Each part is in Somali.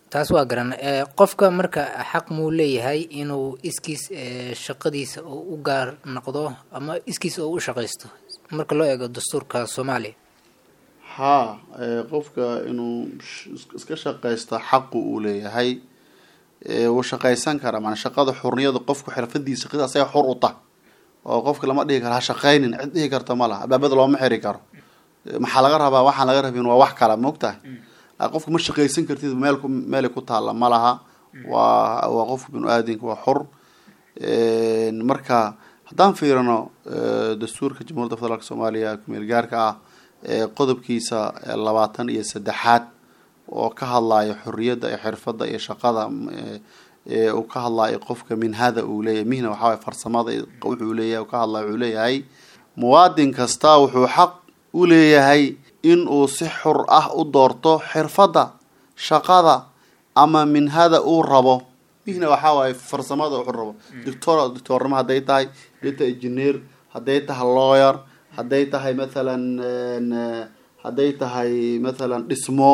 taas waa garan qofka marka xaq muu leeyahay inuu iskiis shaqadiisa oo u gaar noqdo ama iskiis oo u shaqaysto marka loo eego dastuurka soomaaliya haa qofka inuu iska shaqaysto xaqu uu leeyahay wuu shaqaysan karaa maanaa shaqada xurniyada qofku xirfadiisa shaqada asaga xur u tah oo qofka lama dhihi karo ha shaqaynin cid dhihi karta ma laha albaabada looma xiri karo maxaa laga rabaa waxaan laga rabin waa wax kala maogtahay qofka ma shaqaysan kartid meel meelay ku taalla ma laha waa waa qofka binu aadinka waa xur marka haddaan fiirino dastuurka jamhuuriyadda federaalk soomaaliya kumeel gaarka ah qodobkiisa labaatan iyo saddexaad oo ka hadlayo xorriyadda iyo xirfadda iyo shaqada uu ka hadlayo qofka minhada uu leeyahay mihna waxaa waye farsamada wuxuu leeyahay ka hadlayo wuxuu leeyahay muwaadin kasta wuxuu xaq u leeyahay in uu si xur ah u doorto xirfadda shaqada ama minhada uu rabo mihna waxaa waaye farsamada wuxuu rabo doctor doctornimo hadday tahay data engineer hadday tahay lawyer hadday tahay mathalan hadday tahay mathalan dhismo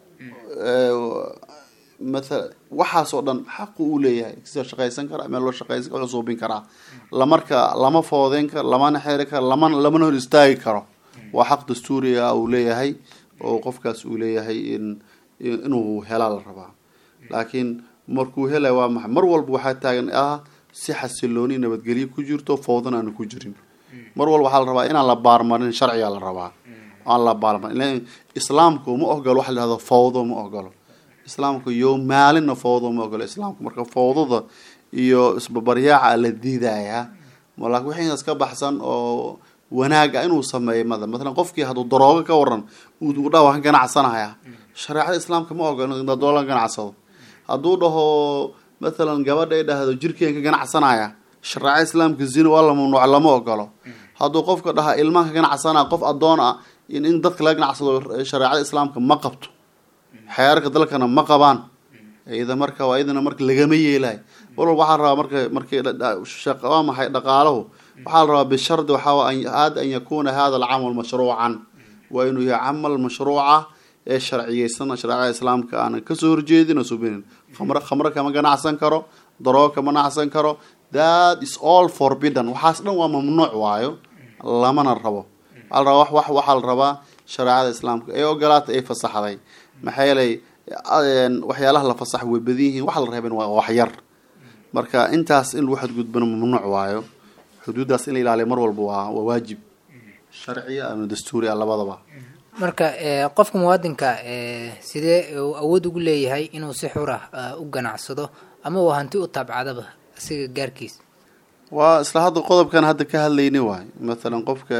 mathala waxaasoo dhan xaqu uu leeyahay sida shaqaysan kara meel loo shaqaysan kara suubin karaa lamarka lama foodeyn karo lamana xeri karo lamana lamana hor istaagi karo waa xaq dastuuriga uu leeyahay oo qofkaas uu leeyahay in inuu helaa la rabaa laakiin markuu helay waa maxay mar walba waxaa taagan ah si xasilooni nabadgelyo ku jirto fowdan aanu ku jirin mar walba waxaa la rabaa inaan la baarmarin sharciga la rabaa aan la baarmarin islaamku ma ogolo waxa la yihahdo fawdo ma ogolo islaamku yo maalinna fawdo ma ogolo islaamku marka fawdada iyo isbabaryaaca la diidayaa laakin wixii inaas ka baxsan oo wanaaga inuu sameeyo mada matalan qofkii hadduu daroogo ka waran uu dha waan ka ganacsanaya shareecada islaamka ma ogolo in doola ganacsado hadduu dhaho mathalan gabadha ay dhahdo jirkeen ka ganacsanaya shareecada islaamka zina waa la mamnuuc lama ogolo hadduu qofka dhaha ilmaan ka ganacsanaya qof addoon ah in in dadka laga ganacsado shareecada islaamka ma qabto xeerarka dalkana ma qabaan iyada marka waa iyadana marka lagama yeelahay mar walba waxaa la rabaa marka markii waa maxay dhaqaalahu waxaa la rabaa bishardi waxaa aada an yakuna hada alcamal mashruucan waa inuu yahay camal mashruuca ee sharciyeysan shareecada islaamka aanan kasoo horjeedin oo subinin khamre khamre kama ganacsan karo daroogo kama ganacsan karo that is all forbidden waxaas dhan waa mamnuuc waayo lamana rabo waxaa la rabaa wax wax waxaa la rabaa shareecada islaamka ee ogolaata ay fasaxday maxaa yeelay waxyaalaha la fasax way badan yihiin waxa la reeben waa waxyar marka intaas in lagu xadgudbano mamnuuc waayo xuduuddaas in la ilaaliyo mar walba waa waa waajib sharciya ama dastuuri ah labadaba marka qofka muwaadinka sidee uu awood ugu leeyahay inuu si xur ah u ganacsado ama uu hanti u taabcadaba asiga gaarkiisa waa isla hadda qodobkan hadda ka hadlayni waay mathalan qofka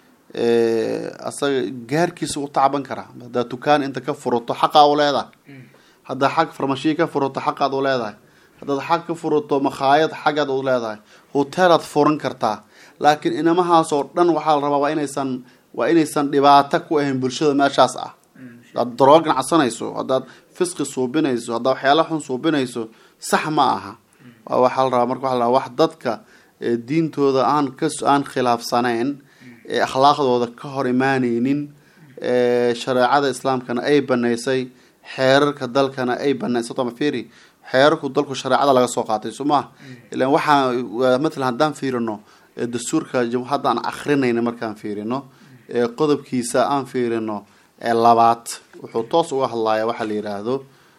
asaga gaarkiisa u tacban karaa haddaad dukaan inta ka furato xaqaa u leedahay haddaad xag farmashiya ka furato xaqaad u leedahay haddaad xag ka furato makhaayad xaggaad u leedahay hoteelaad furan kartaa laakiin inamahaasoo dhan waxaa la rabaa waa inaysan waa inaysan dhibaato ku ahayn bulshada meeshaas ah haddaad daroo ganacsanayso haddaad fisqi suubinayso haddaad waxyaala xun suubinayso sax ma aha waxaa la rabaa marka waxa la rabaa wax dadka diintooda aan ka aan khilaafsanayn ee akhlaaqdooda ka hor imaaneynin shareecada islaamkana ay banaysay xeerarka dalkana ay banaysay sotoma fiiri xeerarku dalku shareecada laga soo qaatay soo maha ilan waxaa matalan haddaan fiirino dastuurka haddaan akrinayna markaan fiirino qodobkiisa aan fiirino labaad wuxuu toos uga hadlaya waxa la yiraahdo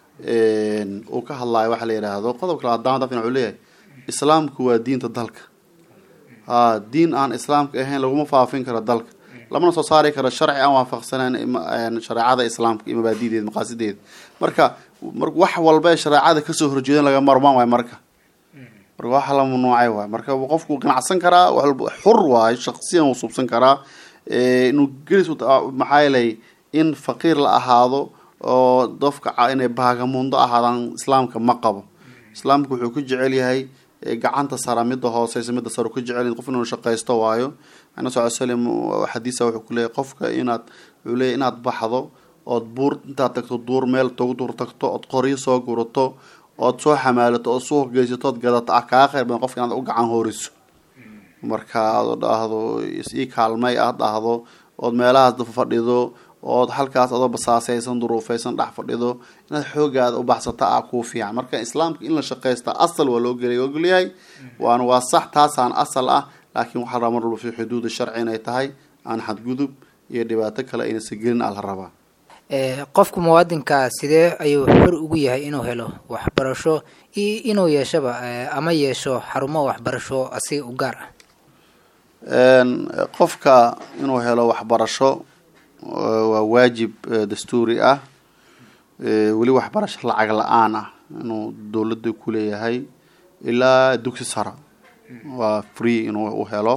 uu ka hadlaya waxa la yiraahdo qodobka labaad daan haddaan wuxuu leeyahay islaamku waa diinta dalka ha diin aan islaamka ahayn laguma faafin karo dalka lamana soo saari karo sharci aan waafaqsaneen shareecada islaamka iyo mabaadideeda maqaasideeda marka wax walba ee shareecada kasoo horjeedan laga marmaan waay marka marka waxa la mamnuucay waay marka qofku ganacsan karaa xur waayo shaqsiyan uu subsan karaa inuu gelis maxaa yeelay in faqiir la ahaado oo dofka inay baagamundo ahaadaan islaamka ma qabo islaamka wuxuu ku jecel yahay gacanta sara midda hooseysa midda sare ku jecel qof inuu shaqaysto waayo ana sal slam xadiisa wuxuu ku leeyahy qofka inaad wuxuu leeyahy inaad baxdo ood buur intaad tagto duur meel togu duur tagto ood qoryo soo gurato ood soo xamaalato ood suuq geysato ood gadato ah kaa kheyr badan qofka inaad u gacan hooriso marka aad dhahdo is ii kaalmay aad dhahdo ood meelahaas fadhido ood halkaas adoo basaasaysan duruufaysan dhex fadhido inaad xoogaada u baxsata ah kuu fiican marka islaamka in la shaqaysta asal waa loo gelay ogolyahay waana waa sax taasaan asal ah laakiin waxaa rabaa mar walba fi xuduudi sharci inay tahay aan xadgudub iyo dhibaato kale aynasa gelin aa la rabaa qofka muwaadinkaa sidee ayuu xor ugu yahay inuu helo waxbarasho iyo inuu yeeshaba ama yeesho xarumo waxbarasho asiga u gaar ah qofka inuu helo waxbarasho waa waajib dastuuri ah weli waxbarasho lacag la-aan ah inuu dowladda ku leeyahay ilaa dugsi sara waa free inuu u helo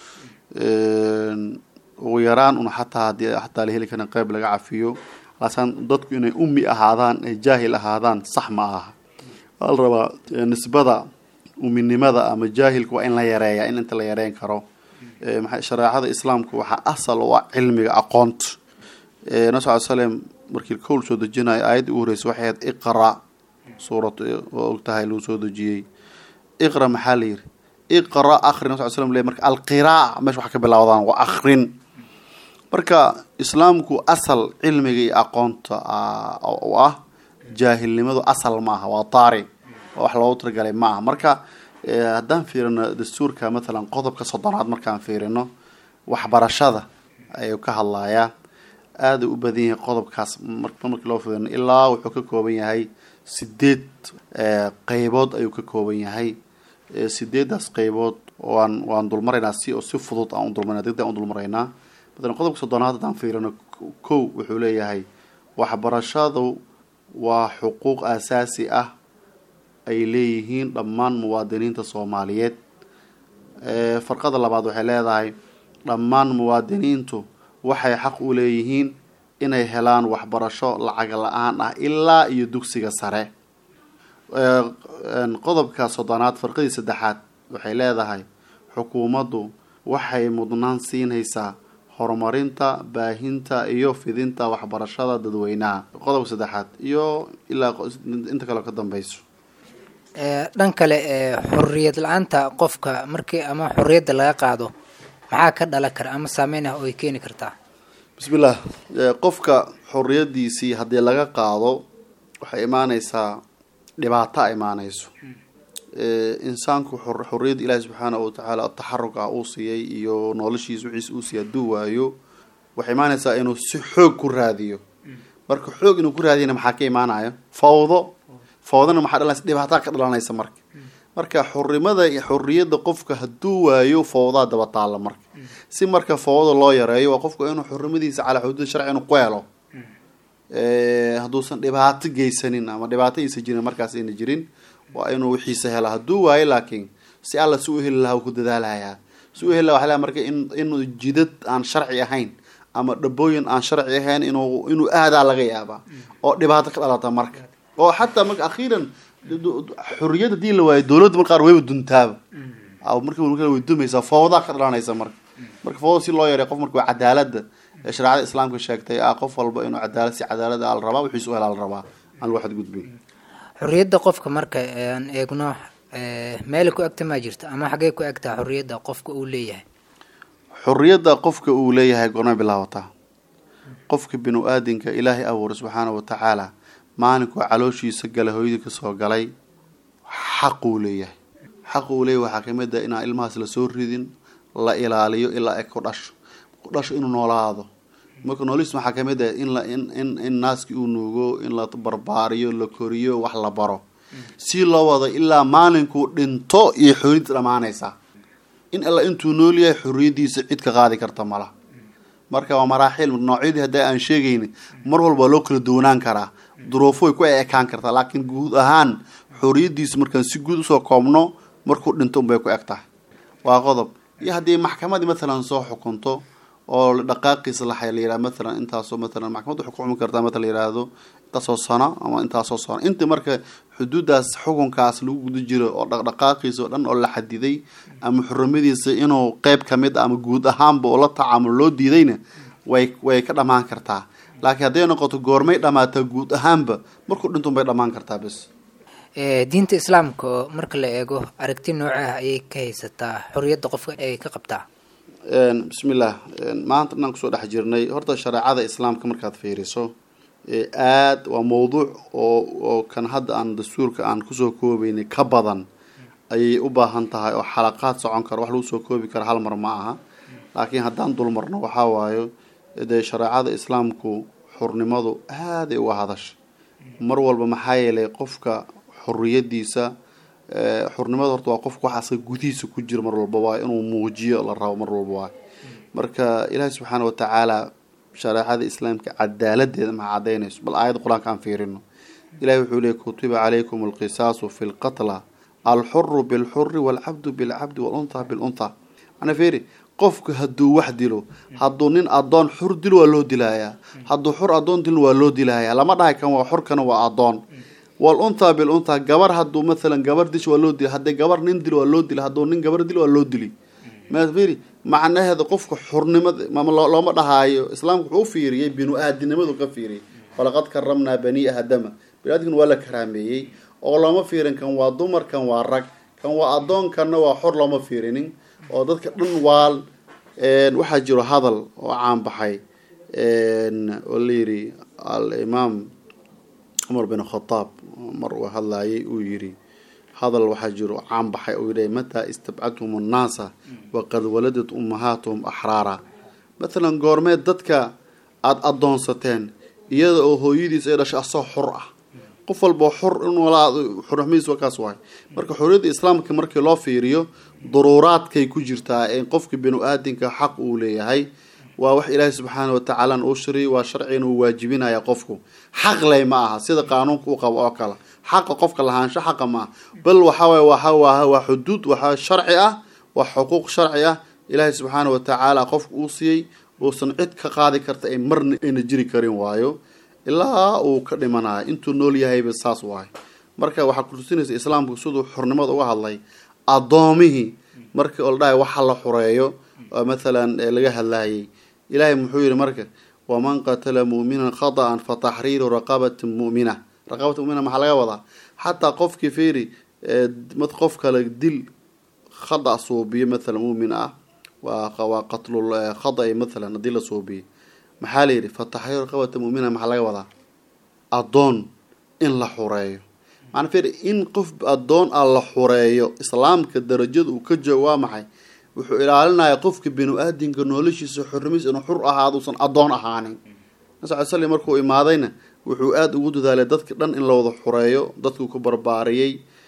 ugu yaraan un xataa hadii xataa la heli karin qeyb laga cafiyo laasan dadku inay ummi ahaadaan ay jaahil ahaadaan sax ma aha waa la rabaa nisbada uminimada ama jaahilka waa in la yareeya in inta la yareyn karo shareecada islaamku waxaa asal u ah cilmiga aqoonta nabi sal slem markii kowl soo dejinayo aayadda ugu horreysay waxay ahayd iqra suurat oo og tahay lagu soo dejiyey iqra maxaa la yiri iqra akri nabi sal slm le marka alqiraa meesha waxa ka bilawdaan waa akrin marka islaamku asal cilmiga iyo aqoonta u ah jaahilnimadu asal maaha waa taari wax loogu talagalay ma aha marka haddaan fiirino dastuurka mathalan qodobka soddonaad markaan fiirino waxbarashada ayuu ka hadlayaa aaday u badan yahay qodobkaas markii loo fiirino ilaa wuxuu ka kooban yahay sideed qeybood ayuu ka kooban yahay sideedaas qeybood waan waan dulmaraynaa si si fudud aan u dulmarayna degdeg aan u dulmaraynaa mathalan qodobka soddonaad haddaan fiirino kow wuxuu leeyahay waxbarashadu waa xuquuq asaasi ah ay leeyihiin dhammaan muwaadiniinta soomaaliyeed farqada labaad waxay leedahay dhammaan muwaadiniintu waxay xaq u leeyihiin inay helaan waxbarasho lacag la-aan ah ilaa iyo dugsiga sare qodobka soddonaad farqadii saddexaad waxay leedahay xukuumaddu waxay mudnaan siinaysaa horumarinta baahinta iyo fidinta waxbarashada dadweynaha qodobka saddexaad iyo ilaa inta kaleo ka dambeyso dhan kale xorriyad la-aanta qofka markii ama xorriyadda laga qaado maxaa ka dhalan kara ama saameyn ah oo ay keeni kartaa bismillah qofka xorriyadiisii haddii laga qaado waxay imaaneysaa dhibaato a imaaneyso insaanku xorriyadda ilaahi subxaana watacaala taxarug ah uu siiyey iyo noloshiisa wixiisa uu siiyay hadduu waayo waxay imaaneysaa inuu si xoog ku raadiyo marka xoog inuu ku raadiyana maxaa ka imaanayo fawdo fawdana maxaa dhalanaysa dhibaataa ka dhalanaysa marka marka xurimada xorriyadda qofka hadduu waayo fawdaa daba taalla marka si marka fawda loo yareeyo waa qofku inuu xurimadiisa calaa xuduud sharci inuu ku helo hadduusan dhibaato geysanin ama dhibaato aysa jirin markaas ayna jirin waa inuu wixiisa hela hadduu waayo laakiin si alla si u heli lahaa ku dadaalayaa si u heli laha waxaa marka in inuu jidad aan sharci ahayn ama dhabooyin aan sharci ahayn inuu inuu aadaa laga yaabaa oo dhibaato ka dhalata marka oo xataa marka akhiiran xorriyad hadii la waayo dowladda mar qaar wayba duntaaba marka way dumaysaa fawdaa ka dhalanaysa marka marka fawda si loo yareeyo qof marka waa cadaalada ee shareecada islaamka sheegtay ah qof walba inuu cadaalad si cadaalada a la rabaa wixiis u helaa la rabaa aan lagu xadgudbin xorriyadda qofka marka aan eegno meela ku egta maa jirta ama xaggee ku egtaa xorriyadda qofka uu leeyahay xorriyadda qofka uu leeyahay goormay bilaabataa qofka binu aadinka ilaahay abuuray subxaana wa tacaala maalinkuu calooshiisa gala hooyadii kasoo galay xaquu leeyahay xaq uu leeyahay waxaa kamid ah inaan ilmahaas lasoo ridin la ilaaliyo ilaa ay ku dhasho ku dhasho inuu noolaado marka noolihiis waxaa kamid ah in la in in in naaskii uu nuugo in la barbaariyo la koriyo wax la baro si loo wado ilaa maalinkuu dhinto iyo xoriyadda dhamaanaysa in alla intuu nool yahay xorriyaddiisa cid ka qaadi karta mala marka waa maraaxiil noocyadii hadda aan sheegayni mar walba loo kala duwanaan karaa duruufo way ku ekaan kartaa laakiin guud ahaan xorriyaddiisa markaan si guud usoo koobno markuu dhinto unbay ku eg tahay waa qodob iyo haddii maxkamadii matalan soo xukunto oo dhaqaaqiisa la la yihah matalan intaasoo matalan maxkamad waxay ku xukumi kartaa mata la yihahdo intaasoo sano ama intaasoo sano inta marka xuduudaas xukunkaas lagu guda jiro oo dhaqdhaqaaqiisa oo dhan oo la xadiday ama xurimadiisa inuu qeyb kamid ama guud ahaanba oo la tacaamulo loo diidayna way way ka dhamaan kartaa laakiin hadday noqoto goormay dhamaataa guud ahaanba markuu dhintuun bay dhamaan kartaa bes diinta islaamka oo marka la eego aragti noocaah ayay ka haysataa xorriyadda qofka ay ka qabtaa bismillaah maanta dhanaan kusoo dhex jirnay horta shareecada islaamka markaad fiiriso aada waa mawduuc oo oo kan hadda aan dastuurka aan kusoo koobeynay ka badan ayay u baahan tahay oo xalaqaad socon kara wax lagu soo koobi kara hal mar ma aha laakiin haddaan dulmarno waxaa waayo dee shareecada islaamku xurnimadu aaday uga hadasha mar walba maxaa yeelay qofka xuriyadiisa xurnimada horta waa qofka wax asaga gudihiisa ku jira mar walba waayo inuu muujiyo la rabo mar walba waayo marka ilaahi subxaana watacaala shareecada islaamka cadaaladeeda maxaa cadaynayso bal aayadda qur-aanka aan fiirino ilahi wuxuu leeyay kutiba calaykum alqisaasu fi lqatla alxuru bilxuri walcabdu bilcabdi waluntha biluntha mana fiiri qofka hadduu wax dilo hadduu nin adoon xur dilo waa loo dilayaa hadduu xur adoon dilin waa loo dilayaa lama dhahay kan waa xorkana waa adoon waluntha biluntha gabar hadduu mathalan gabar dish waa loo dila haddii gabar nin dilo waa loo dila hadduu nin gabar dilo waa loo dili ma fiiri macnaheeda qofka xurnimada looma dhahaayo islaamka wuxuu u fiiriyey binu aadinimadu ka fiiriyey walaqad karamnaa bani aadama biniadamkana waa la karaameeyey oo looma fiirin kan waa dumar kan waa rag kan waa adoonkanna waa xor looma fiirinin oo dadka dhan waal waxaa jiro hadal oo caan baxay oo la yidhi alimaam cumar bin khataab mar uu hadlayay uu yidhi hadal waxaa jiro caan baxay uu yidhi mataa istabcadhum annaasa waqad waladat ummahaatuhum axraara mathalan goormeed dadka aada addoonsateen iyada oo hooyadiis ay dhashay asoo xor ah qof walba xor in walaa xurxmiis wakaas waay marka xorriyadda islaamka markii loo fiiriyo duruuraadkay ku jirtaa ee qofka binu aadinka xaq uu leeyahay waa wax ilaahay subxaana watacaala uu shariy waa sharcigan uu waajibinaya qofku xaq ley ma aha sida qaanuunka u qabo oo kale xaqa qofka lahaansho xaqa ma aha bal waxawaay waa waa xuduud waxaa sharci ah waa xuquuq sharci ah ilaahay subxaana watacaala qofka uu siiyey uusan cid ka qaadi karta ay marna ayna jiri karin waayo ilaa uu ka dhimanayo intuu nool yahayba saas waayo marka waxaa kutusinaysa islaamku siduu xornimada uga hadlay addoomihii markii oo la dhahay waxa la xureeyo oo mathalan laga hadlayay ilaahay muxuu yihi marka waman qatala mu'minan khata'an fa taxriiru raqabatin mu'mina raqabata mumina maxaa laga wadaa xataa qofkii fiiri qof kale dil khada suubiyo mathalan mu'min ah waa waa qatlul khada'i mathalan haddii la suubiyo maxaa la yidhi fa taxriiru raqabata mu'mina maxaa laga wadaa addoon in la xureeyo maana fiiri in qof addoon ah la xureeyo islaamka darajada uu ka joogo waa maxay wuxuu ilaalinaya qofka binu aadinka noloshiisa xornimiis inuu xur ahaado usan addoon ahaanin nabi sal markuu imaadayna wuxuu aada ugu dadaalay dadka dhan in la wada xureeyo dadkuu ku barbaariyey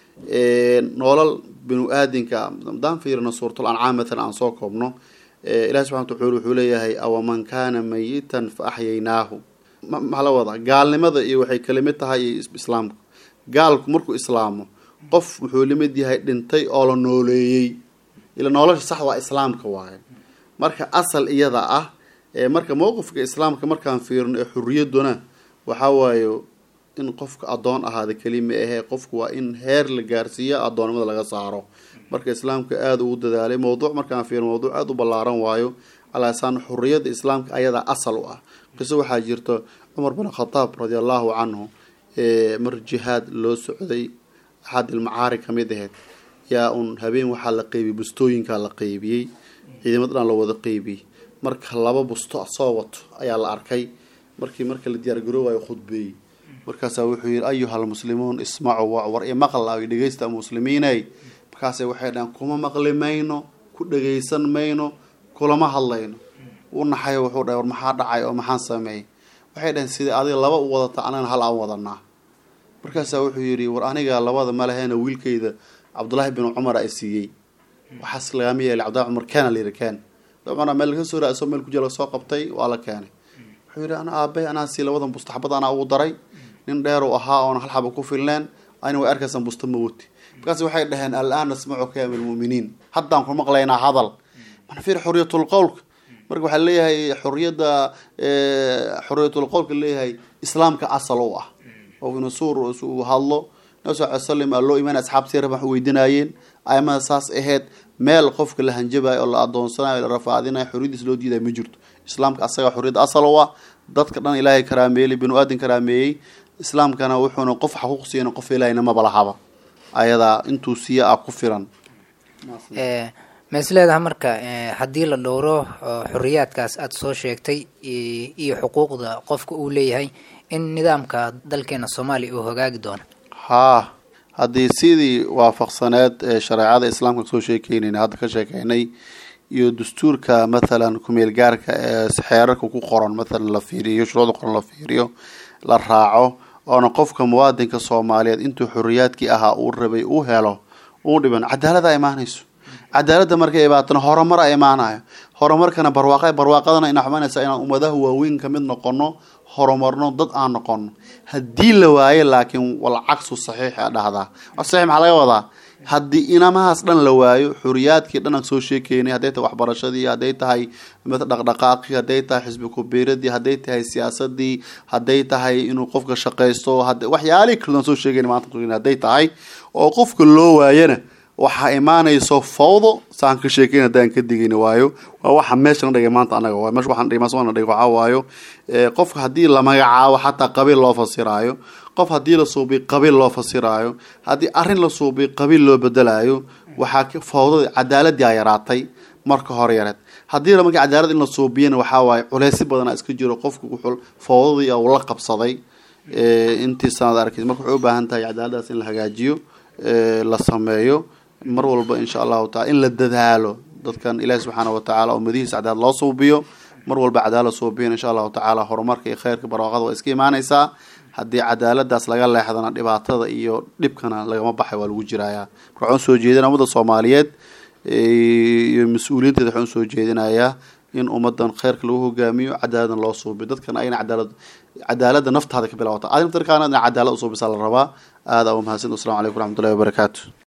nolol binu aadinka haddaan fiirino suuratul ancaam matalan aan soo koobno ilahi subxana wataala wuxuu leeyahay awaman kaana mayitan fa axyaynaahu maxaa la wadaa gaalnimada iyo waxay kala mid tahay iyo islaamku gaalku markuu islaamo qof wuxuu lamid yahay dhintay oo la nooleeyey ila nolosha sax waa islaamka waaye marka asal iyada ah marka mowqifka islaamka markaan fiirino ee xuriyaduna waxaa waayo in qofka addoon ahaada kelima ahee qofku waa in heer la gaarsiiyo addoonnimada laga saaro marka islaamka aada ugu dadaalay mowduuc markaan fiirino mowduuc aada u ballaaran waayo alaasaan xuriyadda islaamka ayadaa asal u ah qiso waxaa jirta cumar bin khataab radi allahu canhu mar jihaad loo socday axad ilmacaari ka mid aheyd yaa un habeen waxaa la qeybiyey bustooyinkaa la qeybiyey ciidamad dhan la wada qeybiyey marka laba busto soo wato ayaa la arkay markii marka la diyaargaroowayo khudbeeyey markaasaa wuxuu yihi ayuha almuslimuun ismacuu war i maqla dhegeysta muslimiiney markaasay waxay dhahan kuma maqli mayno ku dhegeysan mayno kulama hadlayno u naxayo wuxuu dhahay war maxaa dhacay oo maxaan sameeyey waxay dhaheen sidai adiga laba u wadata anagana hal aan wadanaa markaasaa wuxuu yidhi war aniga labada malahena wiilkayda cabdullaahi bin cumar ay siiyey waxaas lagama yeelay cabdullahi cumar keena la yidhi keen cumar meel laga soo raasoo meel kujira soo qabtay waa la keenay wuxuu yidhi ana aabay anaa sii labadan busto xabad anaa ugu daray nin dheer u ahaa oona hal xaba ku filneen ayna way arkaysan busto ma woti markaas waxay dhaheen al-aan nasmacuka ya milmuminiin haddaan ku maqlaynaa hadal mana fiir xuriyatul qowlka marka waxaa leeyahay xuriyadda xuriyatul qowlka leeyahay islaamka asal u ah oo inasuur uu hadlo nabi sal ly slam aa loo imaanay asxaabtii rab wax weydiinaayeen aimada saas aheyd meel qofka la hanjabayo oo la adoonsanayo la rafaadinayo xoriyadiis loo diidayo ma jirto islaamka asaga xoriyadda asal u ah dadka dhan ilaahay karaameeyey binu aadin karaameeyey islaamkana wuxuuna qof xaquuq siiyana qof ilaahayna maba lahaba ayadaa intuu siiya ah ku filan ma is leedaha marka haddii la dhowro xoriyaadkaas aada soo sheegtay iyo xuquuqda qofka uu leeyahay in nidaamka dalkeena soomaaliya uu hagaagi doono haa haddii sidii waafaqsaneed ee shareecada islaamka kasoo sheekeynayna hadda ka sheekeynay iyo dastuurka mathalan kumeel gaarka ee xeerarka ku qoran mathalan la fiiriyo shuruucda qoran la fiiriyo la raaco oona qofka muwaadinka soomaaliyeed intuu xoriyaadkii ahaa uu rabay uu helo uu dhiban cadaalada imaanayso cadaaladda markay ibaatana horumar a imaanayo horumarkana barwaaqa barwaaqadana ina xumanaysa inaan ummadaha waaweyn kamid noqono horumarno dad aan noqono haddii la waayo laakiin walcagsu saxiix a dhahdaa saxiix maxaa laga wadaa haddii inamahaas dhan la waayo xuriyaadkii dhan aan soo sheekeynay hadday tahay waxbarashadii hadday tahay dhaqdhaqaaqii hadday tahay xisbi kubiiradii hadday tahay siyaasadii hadday tahay inuu qofka shaqaysto waxyaalihii kale aan soo sheegayna maanta hadday tahay oo qofka loo waayana waxaa imaanayso fawdo saan ka sheekeyn haddaan ka digayna waayo waa waxa meesha na dhigay maanta anaga waay meesha waxaan dhigay maanta na dhigay waxaa waayo qofka haddii la magacaabo xataa qabiil loo fasiraayo qof haddii la suubiy qabiil loo fasiraayo haddii arrin la suubiy qabiil loo bedelaayo waxaa fawdada cadaaladii a yaraatay marka hore yareed haddii marka cadaalad in la suubiyana waxaa waaye culeysyo badana iska jiro qofka wuxuu fawdadii uu la qabsaday intii sanad arkay marka waxay u baahan tahay cadaaladaas in la hagaajiyo la sameeyo mar walba insha allahu taala in la dadaalo dadkan ilaahi subxaana watacaala ummadihiisa cadaalad loo suubiyo mar walba cadaalad suubiyan insha allahu tacaala horumarka iyo khayrka barwaaqada waa iska imaanaysaa haddii cadaaladaas laga leexdana dhibaatada iyo dhibkana lagama baxay waa lagu jirayaa marka waxaan usoo jeedinaya ummadda soomaaliyeed iyo mas-uuliyiinteeda waxaan usoo jeedinayaa in ummadan khayrka lagu hogaamiyo cadaaladna loo suubiyo dadkana ayna cadaalad cadaaladda naftaada ka bilawata adin tarkaana cadaalad usuubisa la rabaa aada u mahadsan waslamu calaykum waraxmatullahi wabarakaatu